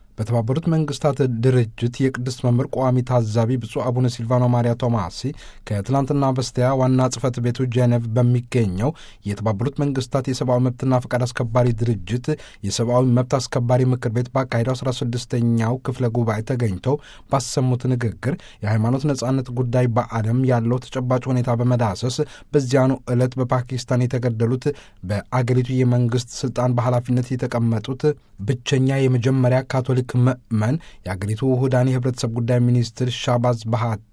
በተባበሩት መንግስታት ድርጅት የቅድስት መምህር ቋሚ ታዛቢ ብፁዕ አቡነ ሲልቫኖ ማሪያ ቶማሲ ከትላንትና በስቲያ ዋና ጽህፈት ቤቱ ጄኔቭ በሚገኘው የተባበሩት መንግስታት የሰብአዊ መብትና ፈቃድ አስከባሪ ድርጅት የሰብአዊ መብት አስከባሪ ምክር ቤት ባካሄደው 16ኛው ክፍለ ጉባኤ ተገኝተው ባሰሙት ንግግር የሃይማኖት ነጻነት ጉዳይ በዓለም ያለው ተጨባጭ ሁኔታ በመዳሰስ በዚያኑ ዕለት በፓኪስታን የተገደሉት በአገሪቱ የመንግስት ስልጣን በኃላፊነት የተቀመጡት ብቸኛ የመጀመሪያ ካቶሊክ ምዕመን የአገሪቱ ውህዳን የህብረተሰብ ጉዳይ ሚኒስትር ሻባዝ ባሃቲ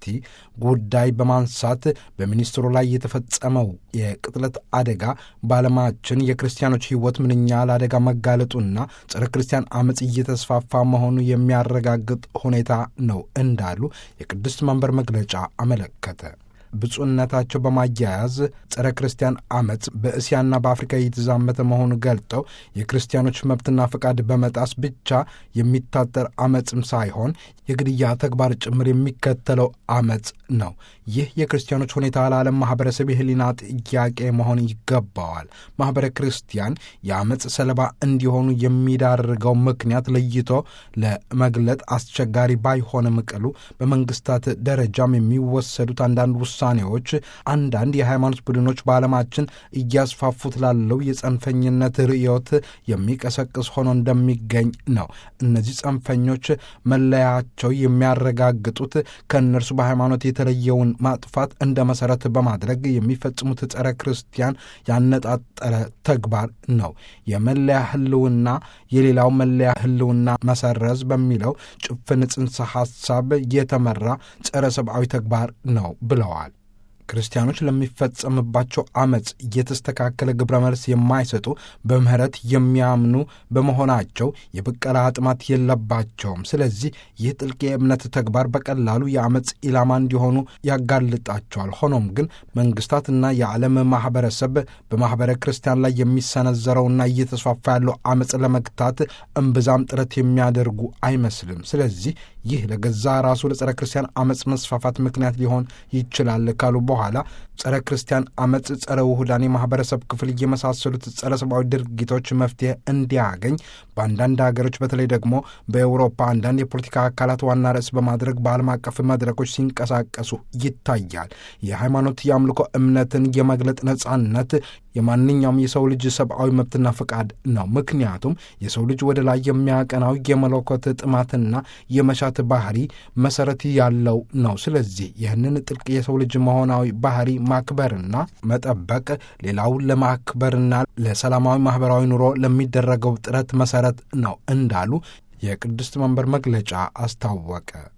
ጉዳይ በማንሳት በሚኒስትሩ ላይ የተፈጸመው የቅጥለት አደጋ በዓለማችን የክርስቲያኖች ህይወት ምንኛ ለአደጋ መጋለጡና ጸረ ክርስቲያን አመፅ እየተስፋፋ መሆኑ የሚያረጋግጥ ሁኔታ ነው እንዳሉ የቅድስት መንበር መግለጫ አመለከተ። ብፁዕነታቸው በማያያዝ ጸረ ክርስቲያን አመፅ በእስያና በአፍሪካ እየተዛመተ መሆኑ ገልጠው የክርስቲያኖች መብትና ፈቃድ በመጣስ ብቻ የሚታጠር አመፅም ሳይሆን የግድያ ተግባር ጭምር የሚከተለው አመፅ ነው። ይህ የክርስቲያኖች ሁኔታ ለዓለም ማህበረሰብ የህሊና ጥያቄ መሆን ይገባዋል። ማህበረ ክርስቲያን የአመፅ ሰለባ እንዲሆኑ የሚዳርገው ምክንያት ለይቶ ለመግለጥ አስቸጋሪ ባይሆንም ቅሉ በመንግስታት ደረጃም የሚወሰዱት አንዳንድ ውሳኔዎች አንዳንድ የሃይማኖት ቡድኖች በዓለማችን እያስፋፉት ላለው የጸንፈኝነት ርዕዮት የሚቀሰቅስ ሆኖ እንደሚገኝ ነው። እነዚህ ጸንፈኞች መለያቸው የሚያረጋግጡት ከእነርሱ በሃይማኖት የተለየውን ማጥፋት እንደ መሰረት በማድረግ የሚፈጽሙት ጸረ ክርስቲያን ያነጣጠረ ተግባር ነው። የመለያ ህልውና የሌላው መለያ ህልውና መሰረዝ በሚለው ጭፍን ጽንሰ ሐሳብ የተመራ ጸረ ሰብአዊ ተግባር ነው ብለዋል። ክርስቲያኖች ለሚፈጸምባቸው አመፅ የተስተካከለ ግብረ መልስ የማይሰጡ በምህረት የሚያምኑ በመሆናቸው የብቀላ ጥማት የለባቸውም። ስለዚህ ይህ ጥልቅ የእምነት ተግባር በቀላሉ የአመፅ ኢላማ እንዲሆኑ ያጋልጣቸዋል። ሆኖም ግን መንግስታትና የዓለም ማህበረሰብ በማኅበረ ክርስቲያን ላይ የሚሰነዘረውና እየተስፋፋ ያለው አመፅ ለመግታት እምብዛም ጥረት የሚያደርጉ አይመስልም። ስለዚህ ይህ ለገዛ ራሱ ለጸረ ክርስቲያን አመፅ መስፋፋት ምክንያት ሊሆን ይችላል ካሉ በኋላ ጸረ ክርስቲያን አመፅ፣ ጸረ ውሁዳን የማህበረሰብ ክፍል የመሳሰሉት ጸረ ሰብአዊ ድርጊቶች መፍትሄ እንዲያገኝ በአንዳንድ ሀገሮች በተለይ ደግሞ በአውሮፓ አንዳንድ የፖለቲካ አካላት ዋና ርዕስ በማድረግ በዓለም አቀፍ መድረኮች ሲንቀሳቀሱ ይታያል። የሃይማኖት የአምልኮ እምነትን የመግለጥ ነጻነት የማንኛውም የሰው ልጅ ሰብአዊ መብትና ፈቃድ ነው። ምክንያቱም የሰው ልጅ ወደ ላይ የሚያቀናው የመለኮት ጥማትና የመሻት ባህሪ መሰረት ያለው ነው። ስለዚህ ይህንን ጥልቅ የሰው ልጅ መሆናዊ ባህሪ ማክበርና መጠበቅ ሌላውን ለማክበርና ለሰላማዊ ማህበራዊ ኑሮ ለሚደረገው ጥረት መሰረት ነው እንዳሉ የቅድስት መንበር መግለጫ አስታወቀ።